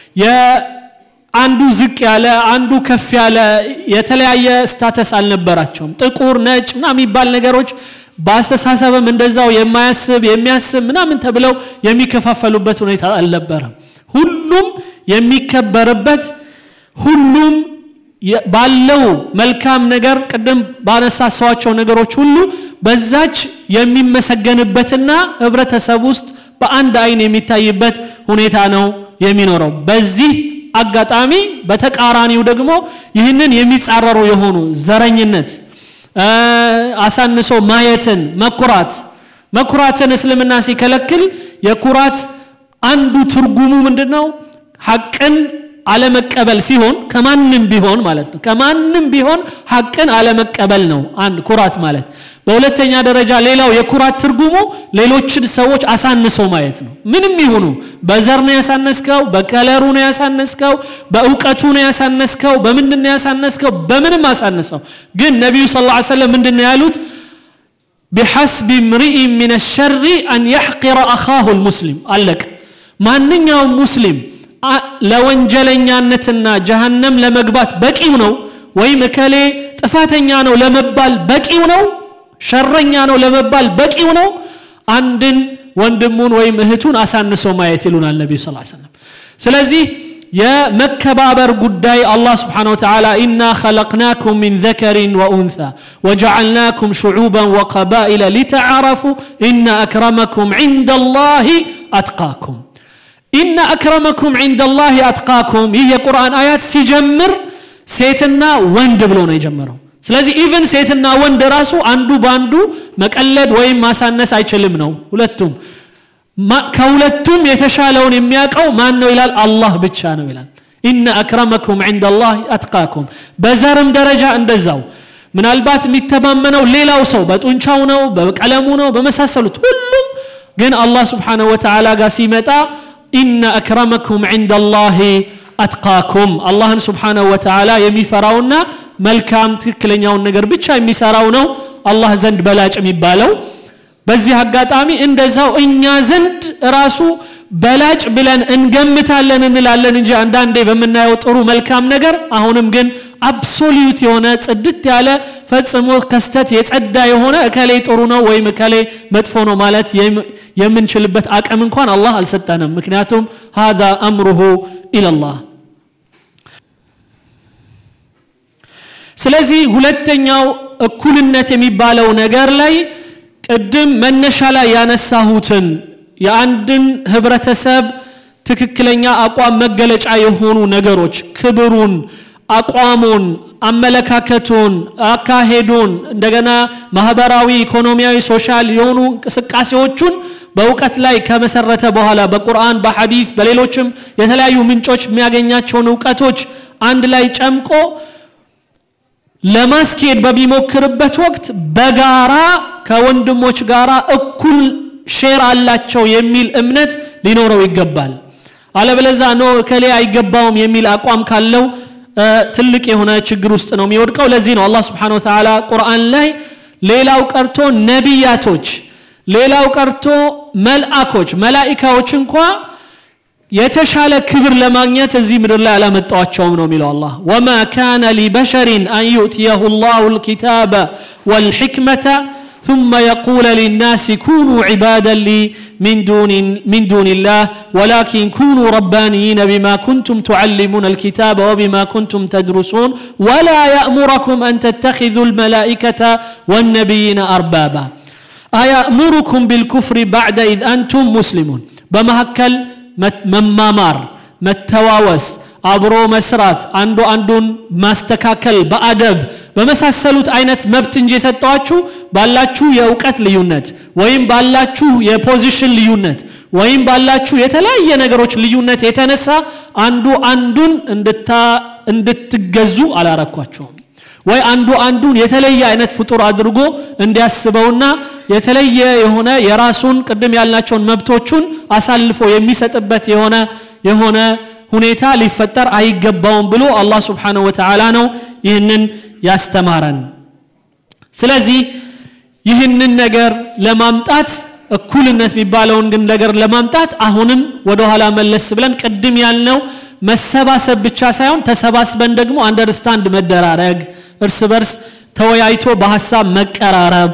አንዱ ዝቅ ያለ አንዱ ከፍ ያለ የተለያየ ስታተስ አልነበራቸውም ጥቁር ነጭ ምና የሚባል ነገሮች በአስተሳሰብም እንደዛው የማያስብ የሚያስብ ምናምን ተብለው የሚከፋፈሉበት ሁኔታ አልነበረም ሁሉም የሚከበርበት ሁሉም ባለው መልካም ነገር ቅድም ባነሳሰዋቸው ነገሮች ሁሉ በዛች የሚመሰገንበትና ህብረተሰብ ውስጥ በአንድ አይን የሚታይበት ሁኔታ ነው የሚኖረው በዚህ አጋጣሚ በተቃራኒው ደግሞ ይህንን የሚጻረሩ የሆኑ ዘረኝነት አሳንሶ ማየትን መኩራት መኩራትን እስልምና ሲከለክል የኩራት አንዱ ትርጉሙ ምንድን ነው ሐቅን አለመቀበል ሲሆን ከማንም ቢሆን ማለት ነው ከማንም ቢሆን ሐቅን አለመቀበል ነው አንድ ኩራት ማለት በሁለተኛ ደረጃ ሌላው የኩራት ትርጉሙ ሌሎችን ሰዎች አሳንሰው ማየት ነው ምንም ይሁኑ በዘር ነው ያሳነስከው በከለሩ ነው ያሳነስከው በእውቀቱ ነው ያሳነስከው በምንድን ነው ያሳነስከው በምንም አሳነሰው ግን ነቢዩ ስ ላ ሰለም ምንድን ነው ያሉት ቢሐስቢ ምርኢ ምን ሸሪ አን ያሕቂረ አኻሁ ልሙስሊም አለቅ ማንኛውም ሙስሊም ለወንጀለኛነትና ጀሃነም ለመግባት በቂው ነው ወይም እከሌ ጥፋተኛ ነው ለመባል በቂው ነው ሸረኛ ነው ለመባል በቂው ነው አንድን ወንድሙን ወይም እህቱን አሳንሶ ማየት ይሉናል ነቢዩ ስ ሰለም ስለዚህ የመከባበር ጉዳይ አላህ ስብሓን ወተዓላ ኢና ኸለቅናኩም ሚን ዘከሪን ወኡንሳ ወጀዓልናኩም ሽዑበን ወቀባኢለ ሊተዓረፉ ኢነ አክረመኩም ዕንደ ላህ አትቃኩም ኢነ አክረመኩም ዕንደ ላህ አትቃኩም ይህ የቁርአን አያት ሲጀምር ሴትና ወንድ ብሎ ነው የጀመረው ስለዚህ ኢቭን ሴትና ወንድ ራሱ አንዱ በአንዱ መቀለድ ወይም ማሳነስ አይችልም ነው ሁለቱም ከሁለቱም የተሻለውን የሚያውቀው ማን ነው ይላል አላህ ብቻ ነው ይላል ኢነ አክረመኩም ዕንደ ላህ አትቃኩም በዘርም ደረጃ እንደዛው ምናልባት የሚተማመነው ሌላው ሰው በጡንቻው ነው በቀለሙ ነው በመሳሰሉት ሁሉም ግን አላህ ስብሓንሁ ወተዓላ ጋር ሲመጣ ኢነ አክረመኩም ዕንደ ላህ አትቃኩም አላህን ስብሓንሁ ወተዓላ የሚፈራውና መልካም ትክክለኛውን ነገር ብቻ የሚሰራው ነው አላህ ዘንድ በላጭ የሚባለው በዚህ አጋጣሚ እንደዛው እኛ ዘንድ ራሱ በላጭ ብለን እንገምታለን እንላለን እንጂ አንዳንዴ በምናየው ጥሩ መልካም ነገር አሁንም ግን አብሶሉት የሆነ ጽድት ያለ ፈጽሞ ከስተት የጸዳ የሆነ እከሌ ጥሩ ነው ወይም እከሌ መጥፎ ነው ማለት የምንችልበት አቅም እንኳን አላህ አልሰጠንም ምክንያቱም ሀዛ አምሩሁ ኢለላህ ስለዚህ ሁለተኛው እኩልነት የሚባለው ነገር ላይ ቅድም መነሻ ላይ ያነሳሁትን የአንድን ህብረተሰብ ትክክለኛ አቋም መገለጫ የሆኑ ነገሮች ክብሩን አቋሙን አመለካከቱን አካሄዱን እንደገና ማህበራዊ ኢኮኖሚያዊ ሶሻል የሆኑ እንቅስቃሴዎቹን በእውቀት ላይ ከመሰረተ በኋላ በቁርአን በሐዲፍ በሌሎችም የተለያዩ ምንጮች የሚያገኛቸውን እውቀቶች አንድ ላይ ጨምቆ ለማስኬድ በሚሞክርበት ወቅት በጋራ ከወንድሞች ጋር እኩል ሼር አላቸው የሚል እምነት ሊኖረው ይገባል አለበለዛ ኖ እከሌ አይገባውም የሚል አቋም ካለው ትልቅ የሆነ ችግር ውስጥ ነው የሚወድቀው ለዚህ ነው አላህ ስብሓን ወተዓላ ቁርአን ላይ ሌላው ቀርቶ ነቢያቶች ሌላው ቀርቶ መልአኮች መላኢካዎች እንኳ የተሻለ ክብር ለማግኘት እዚህ ምድር ላይ አላመጣዋቸውም ነው የሚለው አላህ ወማ ካነ ሊበሸሪን አን ዩእትየሁ ላሁ ልኪታበ ወልሕክመተ ثم يقول للناس كونوا عبادا لي من دون من دون الله ولكن كونوا ربانيين بما كنتم تعلمون الكتاب وبما كنتم تدرسون ولا يأمركم أن تتخذوا الملائكة والنبيين أربابا أيأمركم بالكفر بعد إذ أنتم مسلمون بمهكل መማማር መተዋወስ አብሮ መስራት አንዱ አንዱን ማስተካከል በአደብ በመሳሰሉት አይነት መብት እንጂ የሰጠዋችሁ ባላችሁ የእውቀት ልዩነት ወይም ባላችሁ የፖዚሽን ልዩነት ወይም ባላችሁ የተለያየ ነገሮች ልዩነት የተነሳ አንዱ አንዱን እንድትገዙ አላረኳቸውም ወይ አንዱ አንዱን የተለየ አይነት ፍጡር አድርጎ እንዲያስበውና የተለየ የሆነ የራሱን ቅድም ያልናቸውን መብቶቹን አሳልፎ የሚሰጥበት የሆነ የሆነ ሁኔታ ሊፈጠር አይገባውም ብሎ አላህ ስብሓንሁ ወተዓላ ነው ይህንን ያስተማረን ስለዚህ ይህንን ነገር ለማምጣት እኩልነት የሚባለውን ግን ነገር ለማምጣት አሁንም ወደኋላ መለስ ብለን ቅድም ያልነው መሰባሰብ ብቻ ሳይሆን ተሰባስበን ደግሞ አንደርስታንድ መደራረግ እርስ በርስ ተወያይቶ በሀሳብ መቀራረብ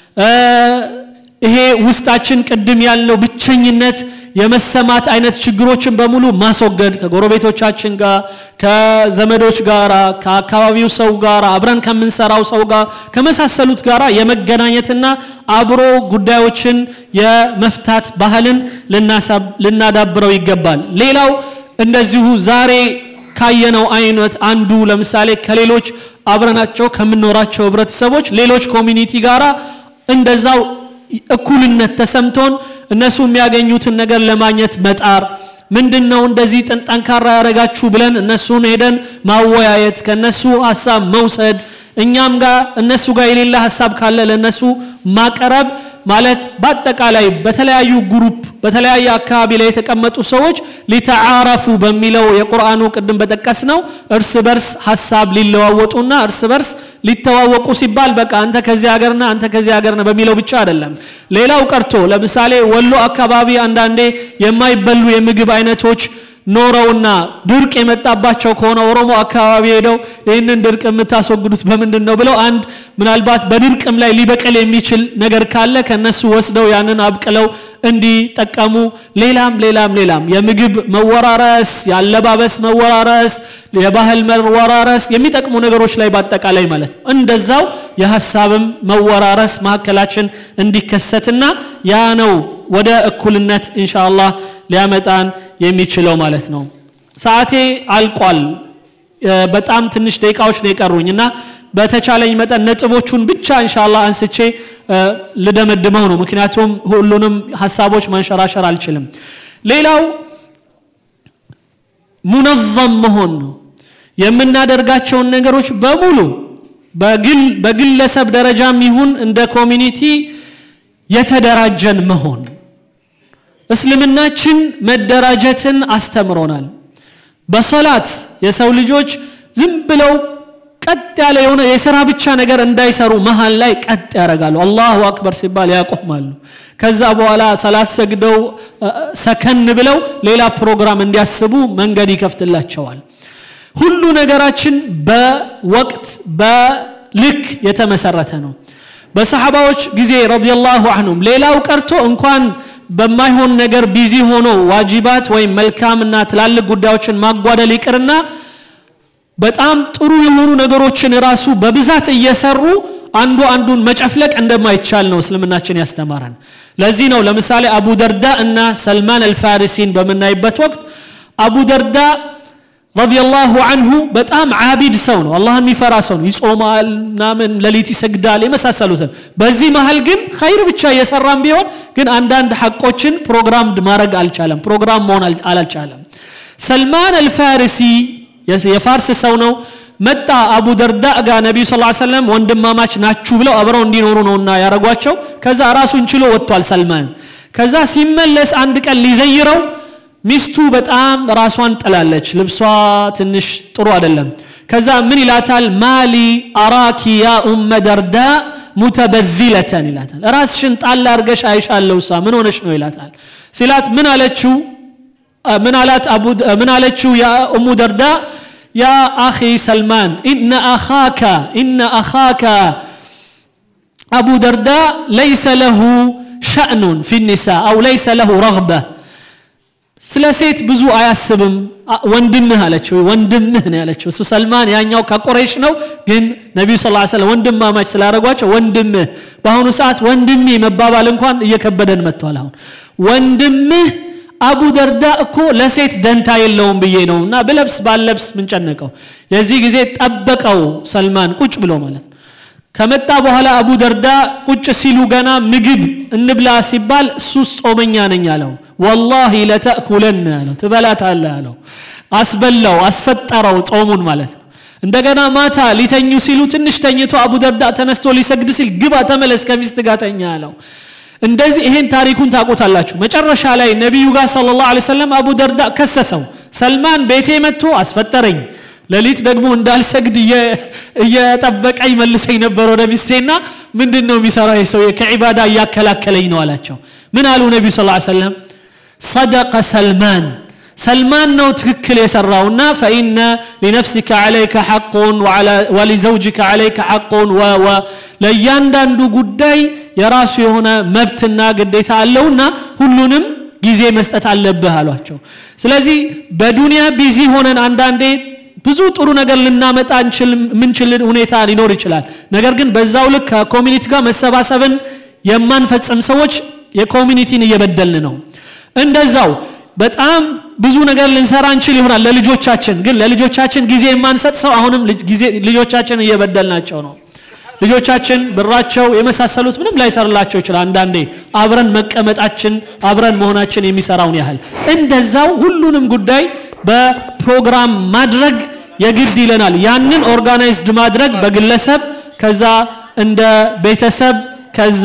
ይሄ ውስጣችን ቅድም ያልነው ብቸኝነት የመሰማት አይነት ችግሮችን በሙሉ ማስወገድ ከጎረቤቶቻችን ጋር ከዘመዶች ጋር ከአካባቢው ሰው ጋር አብረን ከምንሰራው ሰው ጋር ከመሳሰሉት ጋር የመገናኘትና አብሮ ጉዳዮችን የመፍታት ባህልን ልናዳብረው ይገባል ሌላው እንደዚሁ ዛሬ ካየነው አይነት አንዱ ለምሳሌ ከሌሎች አብረናቸው ከምንኖራቸው ህብረተሰቦች ሌሎች ኮሚኒቲ ጋራ እንደዛው እኩልነት ተሰምቶን እነሱ የሚያገኙትን ነገር ለማግኘት መጣር ምንድን ነው እንደዚህ ጠንካራ ያደረጋችሁ ብለን እነሱን ሄደን ማወያየት ከነሱ ሀሳብ መውሰድ እኛም ጋር እነሱ ጋር የሌለ ሀሳብ ካለ ለእነሱ ማቀረብ ማለት በአጠቃላይ በተለያዩ ግሩፕ በተለያየ አካባቢ ላይ የተቀመጡ ሰዎች ሊተዓረፉ በሚለው የቁርአኑ ቅድም በጠቀስ ነው እርስ በርስ ሀሳብ ሊለዋወጡና እርስ በርስ ሊተዋወቁ ሲባል በቃ አንተ ከዚህ ሀገርና አንተ ከዚህ ሀገርና በሚለው ብቻ አይደለም ሌላው ቀርቶ ለምሳሌ ወሎ አካባቢ አንዳንዴ የማይበሉ የምግብ አይነቶች ኖረውና ድርቅ የመጣባቸው ከሆነ ኦሮሞ አካባቢ ሄደው ይህንን ድርቅ የምታስወግዱት በምንድን ነው ብለው አንድ ምናልባት በድርቅም ላይ ሊበቅል የሚችል ነገር ካለ ከነሱ ወስደው ያንን አብቅለው እንዲጠቀሙ ሌላም ሌላም ሌላም የምግብ መወራረስ የአለባበስ መወራረስ የባህል መወራረስ የሚጠቅሙ ነገሮች ላይ በአጠቃላይ ማለት ነው እንደዛው የሀሳብም መወራረስ መካከላችን እንዲከሰትና ያ ነው ወደ እኩልነት ኢንሻአላህ ሊያመጣን የሚችለው ማለት ነው ሰዓቴ አልቋል በጣም ትንሽ ደቂቃዎች ነው የቀሩኝ እና በተቻለኝ መጠን ነጥቦቹን ብቻ እንሻላ አንስቼ ልደመድመው ነው ምክንያቱም ሁሉንም ሀሳቦች ማንሸራሸር አልችልም ሌላው ሙነዘም መሆን ነው የምናደርጋቸውን ነገሮች በሙሉ በግለሰብ ደረጃም ይሁን እንደ ኮሚኒቲ የተደራጀን መሆን እስልምናችን መደራጀትን አስተምሮናል በሰላት የሰው ልጆች ዝም ብለው ቀጥ ያለ የሆነ የስራ ብቻ ነገር እንዳይሰሩ መሀል ላይ ቀጥ ያደርጋሉ አላሁ አክበር ሲባል ያቆማሉ ከዛ በኋላ ሰላት ሰግደው ሰከን ብለው ሌላ ፕሮግራም እንዲያስቡ መንገድ ይከፍትላቸዋል ሁሉ ነገራችን በወቅት በልክ የተመሰረተ ነው በሰሓባዎች ጊዜ ረዲየላሁ አንሁም ሌላው ቀርቶ እንኳን በማይሆን ነገር ቢዚ ሆኖ ዋጅባት ወይም መልካምና ትላልቅ ጉዳዮችን ማጓደል ይቅርና በጣም ጥሩ የሆኑ ነገሮችን ራሱ በብዛት እየሰሩ አንዱ አንዱን መጨፍለቅ እንደማይቻል ነው እስልምናችን ያስተማረን ለዚህ ነው ለምሳሌ አቡ ደርዳ እና ሰልማን አልፋሪሲን በምናይበት ወቅት አቡ ደርዳ ረዲየላሁ አንሁ በጣም አቢድ ሰው ነው አላህን የሚፈራ ሰው ነው ይጾማል ምናምን ሌሊት ይሰግዳል የመሳሰሉትን በዚህ መሀል ግን ኸይር ብቻ እየሰራም ቢሆን ግን አንዳንድ ሐቆችን ፕሮግራም ማድረግ አልቻለም ፕሮግራም መሆን አልቻለም ሰልማን አልፋሪሲ የፋርስ ሰው ነው መጣ አቡ ደርዳ ጋር ነቢዩ ስ ሰለም ወንድማማች ናችሁ ብለው አብረው እንዲኖሩ ነውና ያረጓቸው ከዛ ራሱን ችሎ ወጥቷል ሰልማን ከዛ ሲመለስ አንድ ቀን ሊዘይረው ሚስቱ በጣም ራሷን ጥላለች ልብሷ ትንሽ ጥሩ አይደለም ከዛ ምን ይላታል ማሊ አራኪ ያ ኡመ ደርዳ ሙተበዚለተን ይላታል ራስሽን ጣል አርገሽ አይሻለው እሷ ምን ሆነሽ ነው ይላታል ሲላት ምን አለችው ምን አላት ምን አለችው ያ ኡሙ ደርዳ ያ አኺ ሰልማን ኢነ አኻካ ኢነ አኻካ አቡ ደርዳ ለይሰ ለሁ ሸእኑን ፊ ኒሳ አው ለይሰ ለሁ ረግበ ስለ ሴት ብዙ አያስብም ወንድምህ አለችው ወንድምህ ነው ያለችው እሱ ሰልማን ያኛው ከቁረይሽ ነው ግን ነቢዩ ስ ሰለም ወንድማማች ስላደረጓቸው ወንድምህ በአሁኑ ሰዓት ወንድሜ መባባል እንኳን እየከበደን መጥቷል አሁን ወንድምህ አቡ ደርዳ እኮ ለሴት ደንታ የለውም ብዬ ነው እና ብለብስ ባለብስ ምንጨነቀው የዚህ ጊዜ ጠበቀው ሰልማን ቁጭ ብሎ ማለት ነው ከመጣ በኋላ አቡ ደርዳ ቁጭ ሲሉ ገና ምግብ እንብላ ሲባል እሱ ጾመኛ ነኝ አለው ወላሂ ለተእኩለን አለው ትበላታለ አለው አስበላው አስፈጠረው ጾሙን ማለት ነው እንደገና ማታ ሊተኙ ሲሉ ትንሽ ተኝቶ አቡ ደርዳ ተነስቶ ሊሰግድ ሲል ግባ ተመለስ ከሚስት ጋር ተኛ አለው እንደዚህ ይሄን ታሪኩን ታውቁታላችሁ መጨረሻ ላይ ነቢዩ ጋር ስለ ላሁ ሰለም አቡ ደርዳ ከሰሰው ሰልማን ቤቴ መጥቶ አስፈጠረኝ ሌሊት ደግሞ እንዳልሰግድ እየጠበቀ ይመልሰኝ ነበር ወደ ሚስቴና ምንድን ነው የሚሰራ ሰው ከዒባዳ እያከላከለኝ ነው አላቸው ምን አሉ ነቢዩ ስ ሰለም ሰደቀ ሰልማን ሰልማን ነው ትክክል የሰራውና ፈኢነ ሊነፍሲከ ዓለይከ ሐቁን ወሊዘውጅከ ዓለይከ ሐቁን ለእያንዳንዱ ጉዳይ የራሱ የሆነ መብትና ግዴታ አለውና ሁሉንም ጊዜ መስጠት አለብህ አሏቸው ስለዚህ በዱንያ ቢዚ ሆነን አንዳንዴ ብዙ ጥሩ ነገር ልናመጣ የምንችል ሁኔታ ሊኖር ይችላል ነገር ግን በዛው ልክ ከኮሚኒቲ ጋር መሰባሰብን የማንፈጽም ሰዎች የኮሚኒቲን እየበደልን ነው እንደዛው በጣም ብዙ ነገር ልንሰራ እንችል ይሆናል ለልጆቻችን ግን ለልጆቻችን ጊዜ የማንሰጥ ሰው አሁንም ልጆቻችን እየበደልናቸው ነው ልጆቻችን ብራቸው የመሳሰሉት ምንም ላይሰርላቸው ይችላል አንዳንዴ አብረን መቀመጣችን አብረን መሆናችን የሚሰራውን ያህል እንደዛው ሁሉንም ጉዳይ በፕሮግራም ማድረግ የግድ ይለናል ያንን ኦርጋናይዝድ ማድረግ በግለሰብ ከዛ እንደ ቤተሰብ ከዛ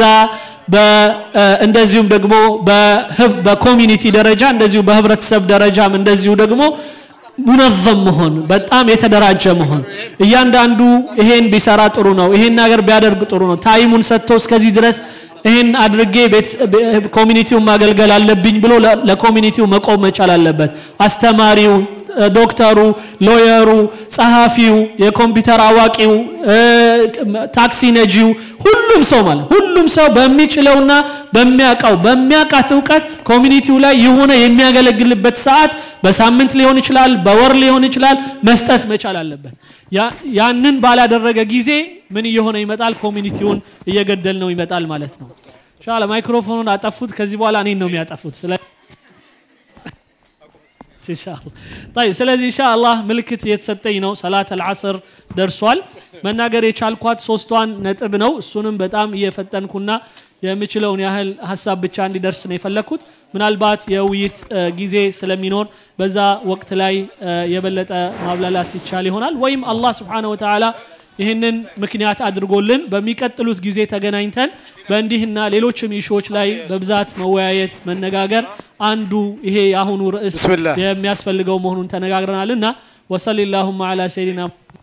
እንደዚሁም ደግሞ በኮሚኒቲ ደረጃ እንደዚሁ በህብረተሰብ ደረጃም እንደዚሁ ደግሞ ሙነዘም መሆን በጣም የተደራጀ መሆን እያንዳንዱ ይሄን ቢሰራ ጥሩ ነው ይሄን ነገር ቢያደርግ ጥሩ ነው ታይሙን ሰጥቶ እስከዚህ ድረስ ይህን አድርጌ ኮሚኒቲውን ማገልገል አለብኝ ብሎ ለኮሚኒቲው መቆም መቻል አለበት አስተማሪው ዶክተሩ ሎየሩ ጸሐፊው የኮምፒውተር አዋቂው ታክሲ ነጂው ሁሉም ሰው ማለት ሁሉም ሰው በሚችለውና በሚያውቀው በሚያውቃት እውቀት ኮሚኒቲው ላይ የሆነ የሚያገለግልበት ሰዓት በሳምንት ሊሆን ይችላል በወር ሊሆን ይችላል መስጠት መቻል አለበት ያንን ባላደረገ ጊዜ ምን እየሆነ ይመጣል ኮሚኒቲውን እየገደል ነው ይመጣል ማለት ነው ሻለ ማይክሮፎኑን አጠፉት ከዚህ በኋላ እኔን ነው የሚያጠፉት ኢንሻአላህ طيب ስለዚህ ኢንሻአላህ ምልክት እየተሰጠኝ ነው ሰላት አልዓስር ደርሷል መናገር የቻልኳት ሶስቷን ነጥብ ነው እሱንም በጣም እየፈጠንኩና የምችለውን ያህል ሀሳብ ብቻ እንዲደርስ ነው የፈለግኩት ምናልባት የውይይት እ፣ ጊዜ ስለሚኖር በዛ ወቅት ላይ እ፣ የበለጠ ማብላላት ይቻል ይሆናል ወይም አላህ ስብሓነ ወተዓላ ይህንን ምክንያት አድርጎልን በሚቀጥሉት ጊዜ ተገናኝተን በእንዲህና ሌሎችም ኢሹዎች ላይ በብዛት መወያየት መነጋገር አንዱ ይሄ የአሁኑ ርዕስ ብስሚላህ። የሚያስፈልገው መሆኑን ተነጋግረናል እና ወሰሊ ላሁማ አላ ሰይዲና